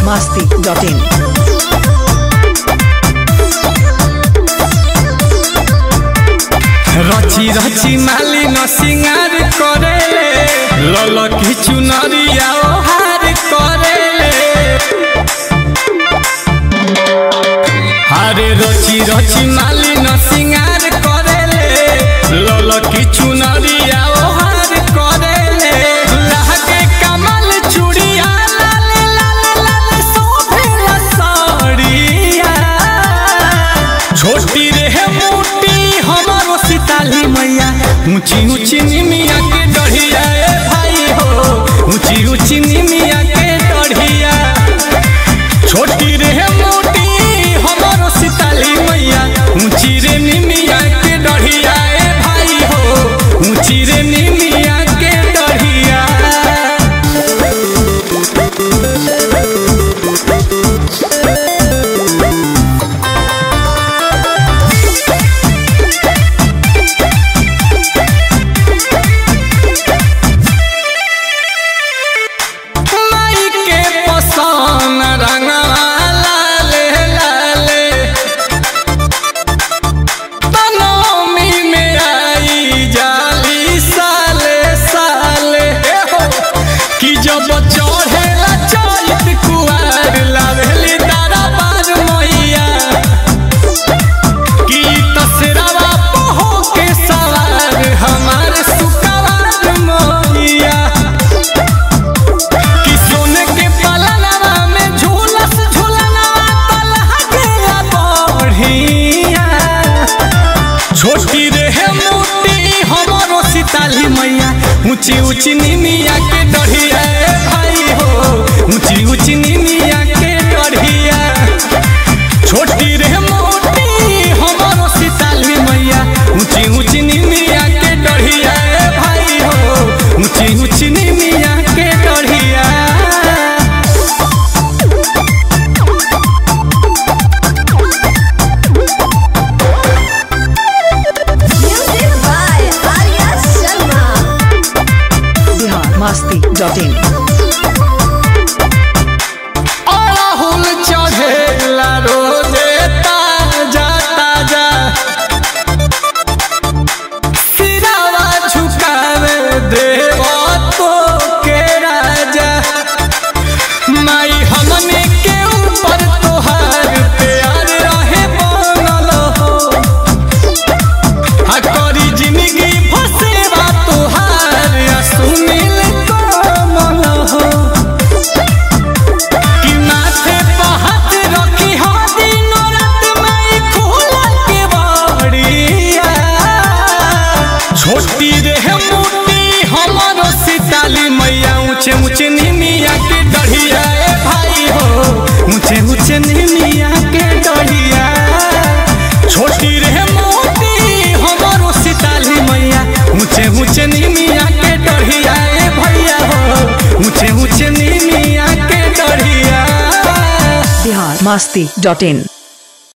masti.in. रची रची माली न सिंगार करेले ललकी चुनरिया ओहार करेले अरे रची रची माली न सिंगार करेले ललकी चुनरिया ओहार करेले लहके कमल चूड़िया लाल लाल लाल शोभेला साड़िया छोटी रे मोटी हमारो सीताली मैया ऊंची ऊंची निमिया के डढ़िया ए भाई हो ऊंची ऊंची निमिया के डढ़िया छोटी रे मोटी हमारो सीताली मैया ऊंची रे निमिया के डढ़िया ए भाई हो ऊंची रे निमिया के डढ़िया माई के पसन रंगवा लाले लाले तनोमी में आई जाली साले साले ए हो, कि जब चढ़ेला चैत कुआर लावेली तारा बार मैया कि तसरावा पहो के सवार हमार सुकवार मैया कि सोने के पलनवा में झूलस झूलनवा तलहा गया बढ़िया छोटी रे मोटी हमारो सीताली मैया ऊंची ऊंची निमिया के डढ़िया ए भाई हो ऊंची ऊंची निमिया के डढ़िया छोटी रे मोटी हमारो सीताली मैया ऊंची ऊंची निमिया के डढ़िया ए भाई हो ऊंची ऊंची निमिया के डढ़िया Music by Arya Sharma. Bihar masti.in. अड़हुल चढ़ेला रोजे ताजा ताजा सिरावा झुकावे देव तो के राजा माई हमने के ऊपर तोहार प्यार रहे बनल हो आ करी जिंदगी फसेवा तोहार आ सुनील कमल हो कि माथे पर हाथ रखी हो दिनो रात माई खोला के बाड़िया छोटी रे मोटी हमारो सीताली मैया ऊंचे ऊंचे निमिया के डढ़िया ए भाई हो ऊंचे ऊंचे निमिया के डढ़िया छोटी रे मोटी हमारो सीताली मैया ऊंचे ऊंचे निमिया के डढ़िया ए भैया हो ऊंचे ऊंचे निमिया के डढ़िया Bihar masti.in.